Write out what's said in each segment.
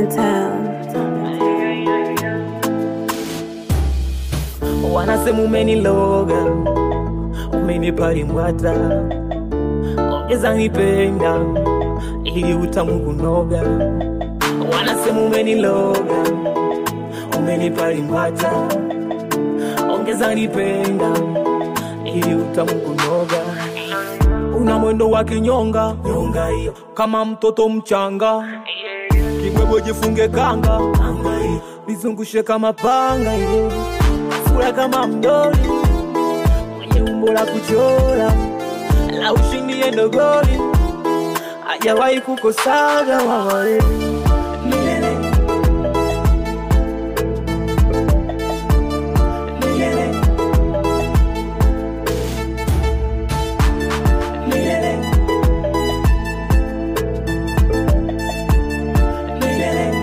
in town. wanasema umeniloga, umenipa limbwata, ongeza nipenda ili utamu kunoga. Wanasema umeniloga, umenipa limbwata, ongeza nipenda ili utamu kunoga. Una mwendo wa kinyonga nyonga hiyo, kama mtoto mchanga, kibwebwe jifunge kanga, kanga hiyo, nizungushe kama panga hiyo sura kama mdoli mwenye umbo la kuchora la ushindi endo goli hajawahi kukosaga wawae milele milele milele milele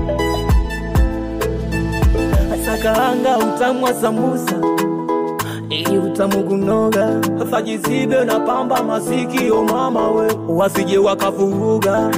asakaanga utamu wa sambusa ili utamu kunoga fajizibe na pamba masikio mama we wasije wakavuruga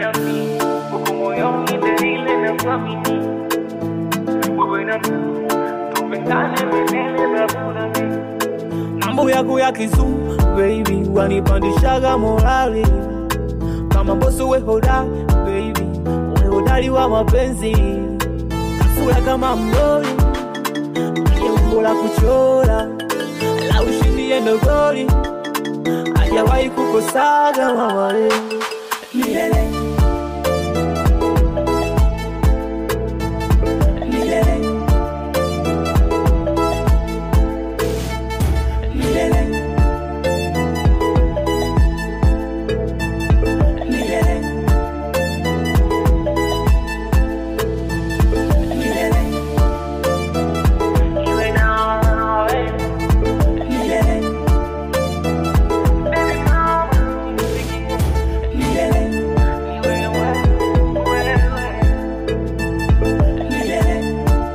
mambo yako ya kizungu baby wanipandishaga morali kama mboso we hodari baby we hodari wa mapenzi sura kama mdoli mwenye umbo la kuchora la ushindi endo goli hajawahi kukosaga mawale milele milele milele milele milele milele milele milele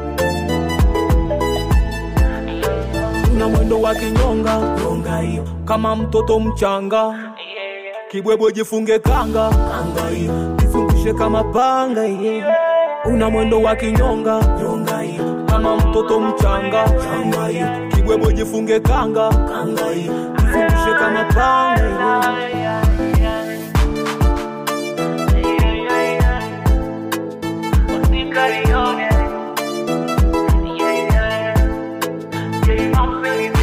una mwendo wa kinyonga nyonga hiyo kama mtoto mchanga kibwebwe jifunge kanga kanga hiyo jifungushe kama panga hiyo una mwendo wa kinyonga nyonga hiyo kama mtoto mchanga changa hiyo kibwebwe jifunge kanga kanga hiyo jifungushe kama panga hiyo Yeah, yeah. Yeah, I'm feeling